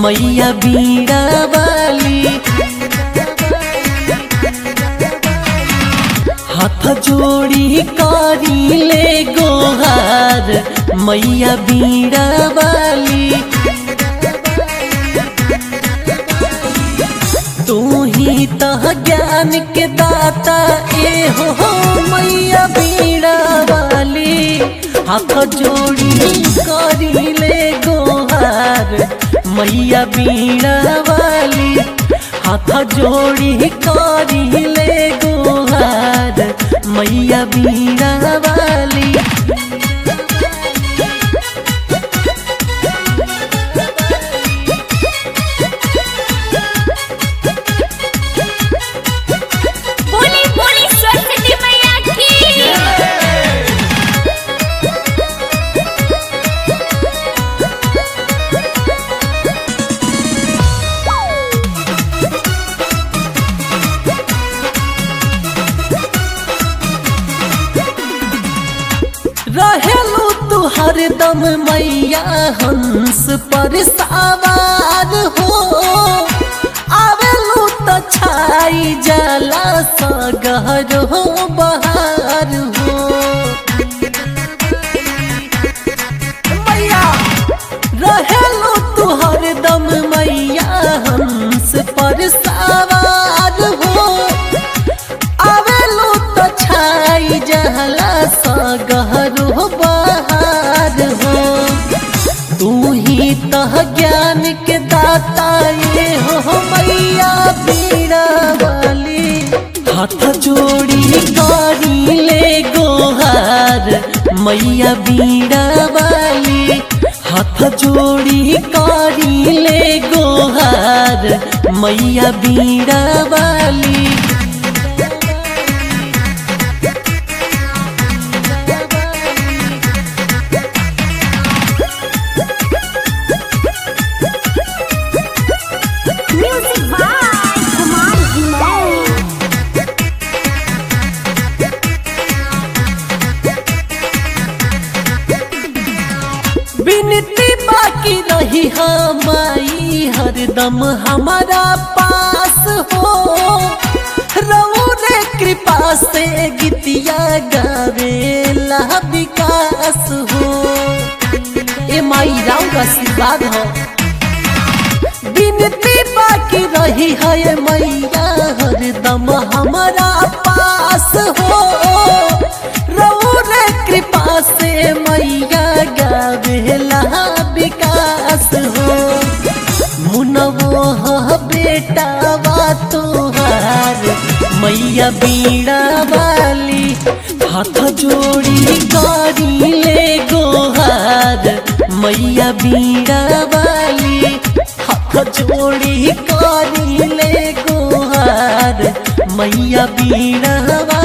मैया बीड़ा वाली हाथ जोड़ी करी ले गोहार मैया बीड़ा वाली तू ही तह ज्ञान के दाता ए हो हो मैया बीड़ा वाली हाथ जोड़ी करी ले गोहार मैया बीड़ा वाली हाथ जोड़ी करी ले गोहार मैया बीड़ा वाली बोली बोली सरस्वती मैया की रहेलू तू हरदम मैया हंस पर सवार हो आवेलू तो छाई जाला सगहर हो बहार हो मैया रहेलू तू हरदम मैया हंस पर सवार हो आवेलो तो छाई जहला सगहर हो बहार हो तू ही तह ज्ञान के दाता ये हो मैया बीड़ा वाली हाथ जोड़ी करी ले गोहार मैया बीड़ा वाली हाथ जोड़ी करी ले गोहार मैया बीड़ा वाली म्यूजिक बाय कुमार विनय बिनती बाकी रही हमारी हरदम हमारा पास हो रऊ रे कृपा से गीतिया गावेला विकास हो ए माई राउ आशीर्वाद हो बिनती बाकी रही है मैया हरदम हमारा पास हो रऊ रे कृपा से मैया गावेला विकास हो मुनवो ह बेटा वा तोहार मैया बीड़ा वाली हाथ जोड़ी करी ले गोहार मैया बीड़ा वाली हाथ जोड़ी करी ले गोहार मैया बीड़ा वाली